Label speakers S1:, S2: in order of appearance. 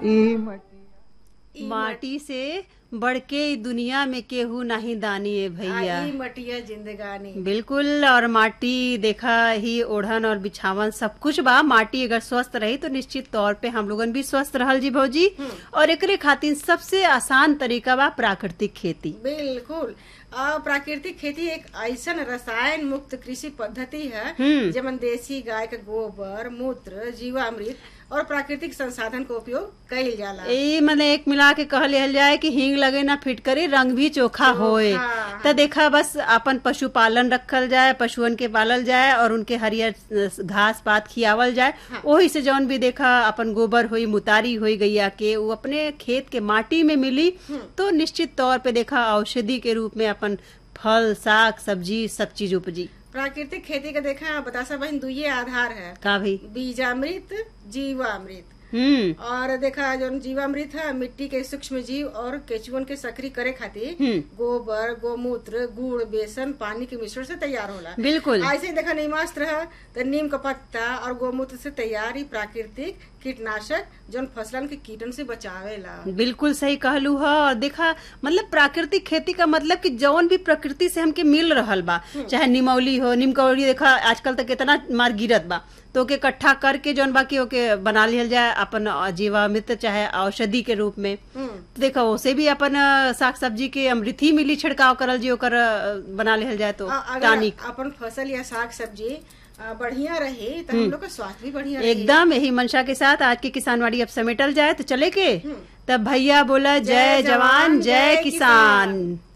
S1: ई मटिया
S2: माटी से बढ़ के ई दुनिया में केहू नहीं दानी है भैया
S3: आई मटिया जिंदगानी
S2: बिल्कुल और माटी देखा ही ओढ़न और बिछावन सब कुछ बा माटी अगर स्वस्थ रही तो निश्चित तौर पे हम लोगन भी स्वस्थ रहल जी भौजी और एकरे खातिर सबसे आसान तरीका बा प्राकृतिक खेती
S3: बिल्कुल आ, प्राकृतिक खेती एक ऐसन रसायन मुक्त कृषि पद्धति है
S2: हम्म।
S3: जेमन देसी गाय के गोबर मूत्र जीवामृत और प्राकृतिक संसाधन का उपयोग कईल जाला
S2: ए मतलब एक मिला के कह लिहल जाए कि हींग लगे ना फिटकरी रंग भी चोखा होए त देखा बस अपन पशुपालन रखल जाए पशुअन के पालल जाए और उनके हरियर अ, घास पात खियावल जाए ओही से जौन भी देखा अपन गोबर हुई मुतारी हुई गैया के वो अपने खेत के माटी में मिली तो निश्चित तौर पे देखा औषधि के रूप में अपन फल साग सब्जी सब चीज उपजी
S3: प्राकृतिक खेती का देखा बतासा बहन दुइये आधार है
S2: का भाई
S3: बीजामृत जीवामृत
S2: हम्म
S3: और देखा जो जीवामृत है मिट्टी के सूक्ष्म जीव और केचुअन के सक्रिय करे खातिर
S2: हम्म।
S3: गोबर गोमूत्र गुड़ बेसन पानी के मिश्रण से तैयार होला
S2: बिल्कुल
S3: ऐसे ही देखा नीमास्त्र है तो नीम का पत्ता और गोमूत्र से तैयार ही प्राकृतिक कीटनाशक जो फसलन के कीटन से बचावेला
S2: बिल्कुल सही कहलू ह और देखा मतलब प्राकृतिक खेती का मतलब कि जौन भी प्रकृति से हमके मिल रहल बा चाहे निमौली हो निमकौड़ी देखा आजकल तक कितना मार गिरत बा तो ओके इकट्ठा करके जौन बाकी ओके बना लिहल जाए अपन जीवामृत चाहे औषधि के रूप में
S3: हम्म।
S2: तो देखा ओसे भी अपन अ, साग सब्जी के अमृत ही मिली छिड़काव करल जी ओकर अ, बना लिहल जाए तो
S3: आ- अगर
S2: टानिक
S3: अपन फसल या साग सब्जी आ, बढ़िया रहे तो हम लोग का स्वास्थ्य भी बढ़िया रहे
S2: एकदम यही मंशा के साथ आज की किसानवाड़ी अब समेटल जाए तो चले के तब भैया बोला जय जवान जय किसान